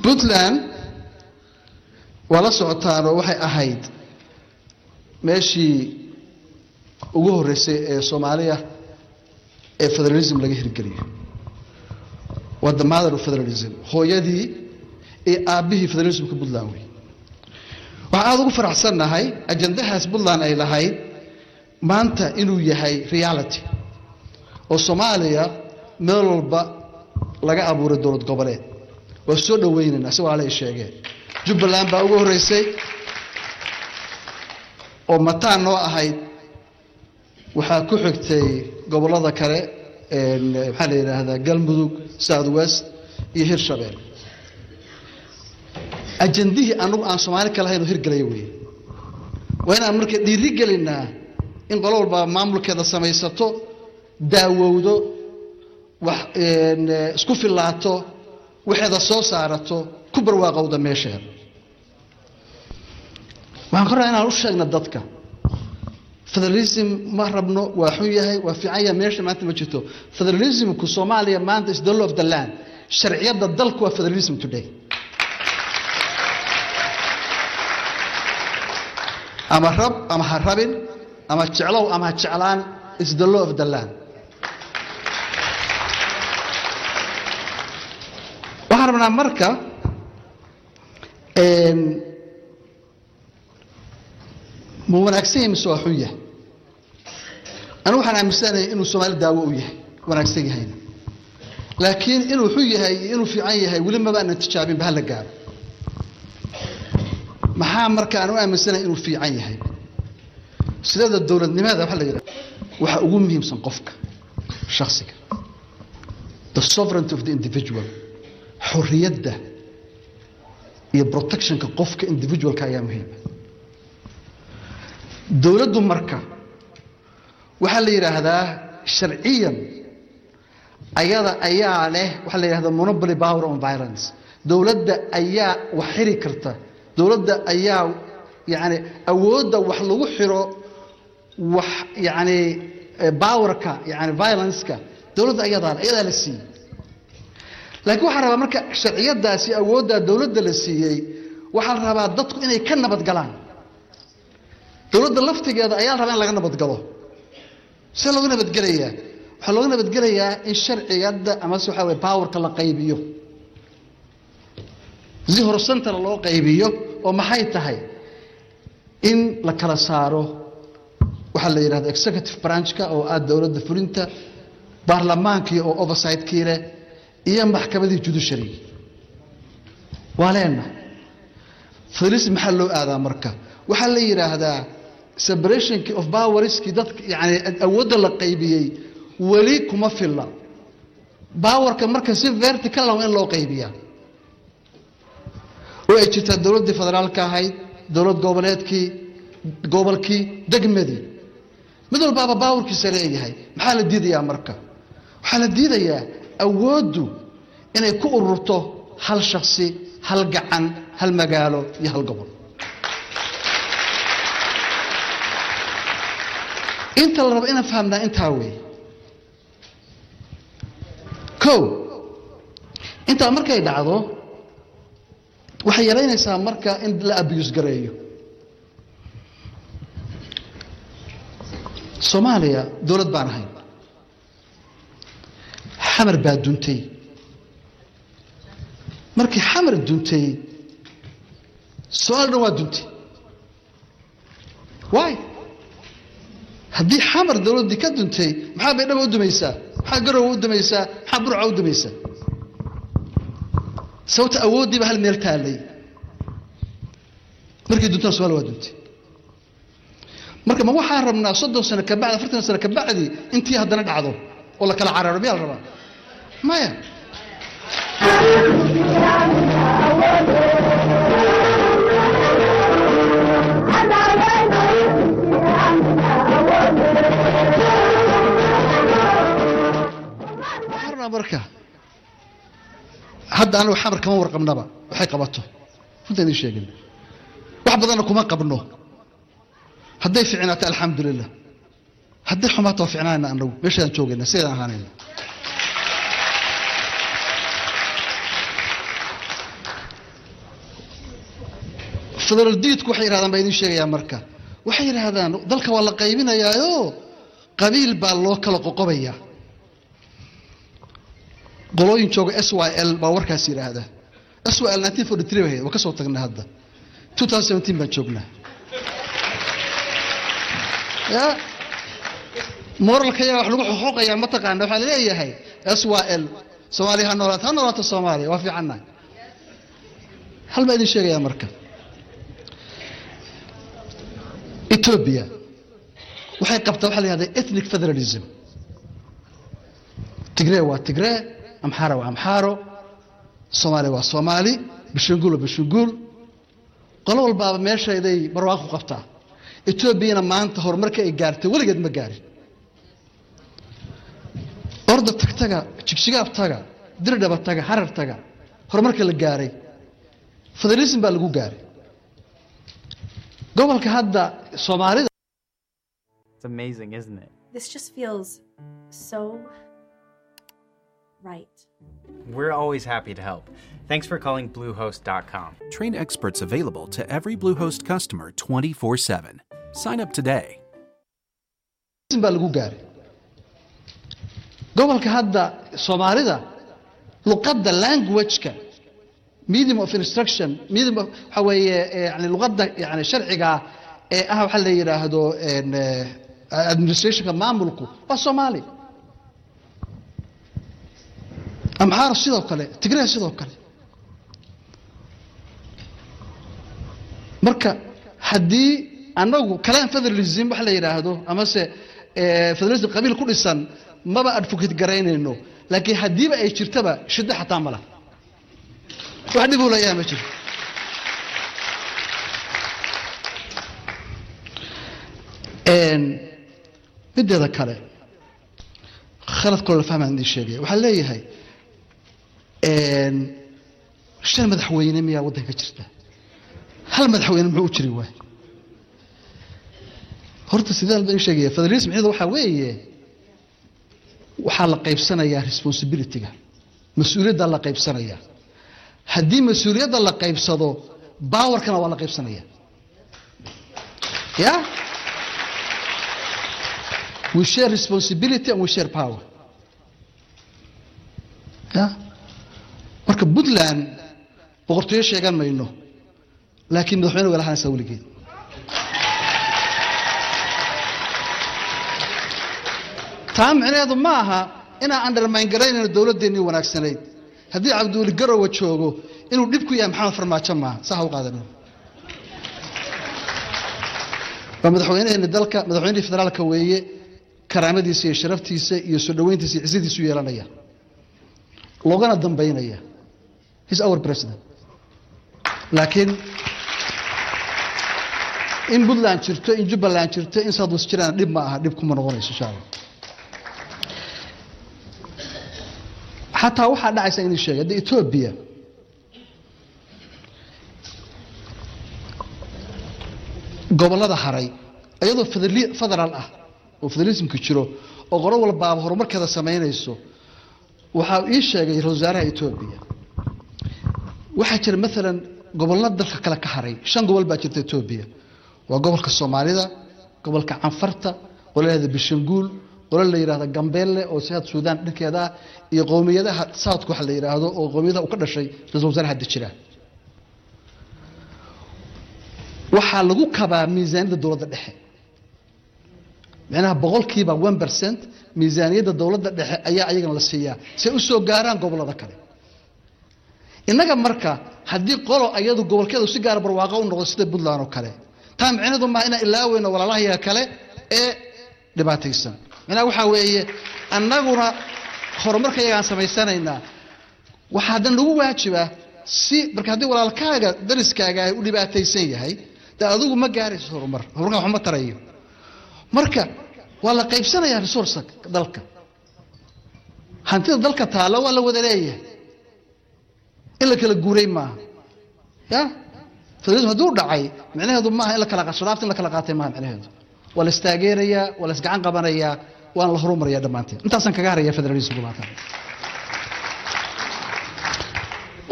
puntland waa la socotaanoo waxay ahayd meeshii ugu horreysay ee soomaaliya ee federalism laga hirgeliyo waa the mother of federalism hooyadii iyo aabbihii federalismka puntland wey waxaan aada ugu faraxsannahay ajandahaas puntland ay lahayd maanta inuu yahay reality oo soomaaliya meel walba laga abuuray dowlad goboleed waa soo dhawaynaynaa si walaala ay sheegeen jubbaland baa ugu horreysay oo mataan noo ahayd waxaa ku xigtay gobollada kale maxaa la yidhaahdaa galmudug south west iyo hirshabeel ajandihii anagu aan soomaali ka lahayn oo hirgelaya wey waa inaan marka dhiiri gelinaa in qolo walba maamulkeeda samaysato daawowdo wax isku filaato waxeeda soo saarato ku barwaaqowda meesheeda waxaan ka rabaa inaan u sheegna dadka federalism ma rabno waa xun yahay waa fiican yahay meesha maanta ma jirto federalismku soomaaliya maanta is the law of the land sharciyadda dalku waa federalism today ama rab ama ha rabin ama jeclow ama ha jeclaan is the law of the land waxaan rabnaa marka ma wanaagsan yahay mise waa xun yahay anigu waxaan aaminsanahay inuu soomaali daawo u yahay wanaagsan yahayna laakiin inuu xun yahay iyo inuu fiican yahay weli maba aanan tijaabinba hala gaaro maxaa marka aan u aaminsanahay inuu fiican yahay sidada dowladnimada waxa la yidhaha waxa ugu muhiimsan qofka shakhsiga the sovereignty of the individual xorriyadda iyo protectionka qofka individualka ayaa muhiima dowladdu marka waxaa la yidhaahdaa sharciyan ayada ayaa leh waxaa la yidhahdaa monopoly power on violence dowladda ayaa wax xiri karta dowladda ayaa yani awoodda wax lagu xiro wax yani powerka yani violenceka dowladda ayadaa ayadaa la siiyey laakiin waxaa rabaa marka sharciyadaasi awooddaa dowladda la siiyey waxaa la rabaa dadku inay ka nabad galaan dowladda laftigeeda ayaa la rabaa in laga nabadgalo see looga nabadgelayaa waxaa looga nabadgelayaa in sharciyada amase waxaa wey powerka la qaybiyo si horsantana loo qaybiyo oo maxay tahay in la kala saaro waxaa la yidhahda executive branchka oo ah dowladda fulinta baarlamaankii oo oversightkii leh iyo maxkamadii judiciary waa leena federalism maxaa loo aadaa marka waxaa la yidhaahdaa separationkii of powerskii dadka yani awoodda la qaybiyey weli kuma filla powerka marka si vertical ah waa in loo qaybiyaa oo ay jirtaa dowladdii federaalka ahayd dowlad goboleedkii gobolkii degmadii mid walbaaba baawarkiisa leeyahay maxaa la diidayaa marka waxaa la diidayaa awooddu inay ku ururto hal shaksi hal gacan hal magaalo iyo hal gobol inta la rabo inaan fahamnaa intaa weeye o intaa markay dhacdo waxay yaraynaysaa marka in la abiyus gareeyo soomaaliya dowlad baan ahayn xamar baa duntay markii xamar duntay so-aal dhan waa duntay waay haddii xamar dowladdii ka duntay maxaa baydhaba u dumaysaa maxaa garowa u dumaysaa maxaa burca u dumaysaa sababta awooddiiba hal meel taallay markii duntana somalia waa duntay marka ma waxaan rabnaa soddon sano kabacdi afartan sano kabacdi intii haddana dhacdo oo la kala cararo miyaa la rabaa maya waxaan rabnaa marka hadda anagu xamar kama warqabnaba waxay qabato runta idin sheegin wax badanna kuma qabno hadday ficnaato alxamdu lilah hadday xumaato waa ficnaanayna anagu meeshaan joogayna sidaan ahaanayna federaal diidku waxay yidhahdaan baa idin sheegayaa marka waxay yidhaahdaan dalka waa la qaybinayaayo qabiil baa loo kala qoqobayaa qolooyin jooga s y l baa warkaas yidhaahda s y l nineteen forty three waa ka soo tagnay hadda two thousand seventeen baan joognaa ya moralka yaga wax lagu xuquuqayaa mataqaana waxaa laleeyahay s y l soomaaliya ha noolaato ha noolaato soomaaliya waa fiicannahay hal baa idin sheegayaa marka ethiopia waxay qabtaa waxa la yihahda ethnic federalism tigree waa tigree amxaara waa amxaaro soomaaliya waa soomaali bishanguul waa bishanguul qolo walbaaba meeshayday barwaaqo qabtaa etoobiyana maanta horumarka ay gaartay weligeed ma gaarin orda tagtaga jigjigaab taga dirdhaba taga harar taga horumarka la gaaray federalism baa lagu gaaray gobolka hadda soomaalida It's amazing, isn't it? This just feels so right. We're always happy to help. Thanks for calling Bluehost.com. Train experts available to every Bluehost customer 24 7. Sign up today. baa lagu gaaray gobolka hadda soomaalida luqadda languageka medium of instruction medium of waxa weeye yani luqadda yani sharciga ee ah waxa la yidhaahdo en, eh, administrationka maamulku waa soomaali amxaar sidoo kale tigray sidoo kale marka haddii anagu kalaan federalism wax la yidhaahdo amase eh, federalism qabiil ku dhisan maba advocate garaynayno laakiin haddiiba ay jirtaba shiddo xataa ma laha wax dhib uu leeyahay ma jiro En, mideeda kale khalad kaloo la fahmaan idin sheegaya waxaa leeyahay en, shan madaxweyne miyaa waddanka jirta hal madaxweyne muxuu u jiri waay horta sidaan baan idin sheegaya federalism micnaheedu waxaa weeye waxaa la qaybsanayaa responsibilityga mas-uuliyadda la qaybsanaya haddii mas-uuliyadda la qaybsado bawarkana waa la qaybsanaya ya we share responsibility and we share power ya marka puntland boqortooyo sheegan mayno laakiin madaxweyne way lahaanaysaa weligeed taa micnaheedu ma aha inaan undermine garaynayno dowladdeennii wanaagsanayd haddii cabdiweli garowa joogo inuu dhib ku yahay maxamed farmaajo maaha saa ha u qaadanin waa madaxweynaheeni dalka madaxweynihii federaalka weeye karaamadiisa iyo sharaftiisa iyo soo dhoweyntiisa iyo cizadiisu yeelanaya loogana dambaynaya his our president laakiin in puntland jirto in jubbaland jirto in southwest jiraan dhib ma aha dhib kuma noqonayso insha allah xataa waxaa dhacaysa inuu sheegay hadda etoobiya gobollada haray iyadoo federali- federaal ah oo federalismka jiro oo qolo walbaaba horumarkeeda samaynayso waxaa ii sheegay ra-iisul wasaaraha etoobiya waxaa jira maalan gobollo dalka kale ka haray shan gobol baa jirta etoobiya waa gobolka soomaalida gobolka canfarta qolo la yihahda bishanguul qolo la yidhahda gambeelle oo sihaad suudaan dhankeeda ah iyo qowmiyadaha southka waxa la yidhaahdo oo qowmiyadaha uu ka dhashay ra-isul wasaaraha hadda jira waxaa lagu kabaa miisaaniyadda dowladda dhexe micnaha boqolkiiba one percent miisaaniyadda dowladda dhexe ayaa ayagana la siiyaa si ay u soo gaaraan gobollada kale innaga marka haddii qolo ayadu gobolkeedu si gaara barwaaqo u noqdo sida puntland oo kale taa micnaheedu maaha inaan ilaaweyno walaalahayaga kale ee dhibaataysan micnaha waxaa weeye annaguna horumarka yagaan samaysanaynaa waxaa haddana lagu waajibaa si marka haddii walaalkaaga dariskaaga ay u dhibaataysan yahay dee adigu ma gaarayso horumar horumarka waxma tarayo marka waa la qaybsanayaa resourceka dalka hantida dalka taalla waa la wada leeyahay in la kala guuray maaha ya federalism hadduu dhacay micnaheedu maaha in la kala sharaafta in la kala qaatay maaha micnaheedu waa la istaageerayaa waa la isgacan qabanayaa waana la horumarayaa dhammaanteen intaasaan kaga haraya federalismku maanta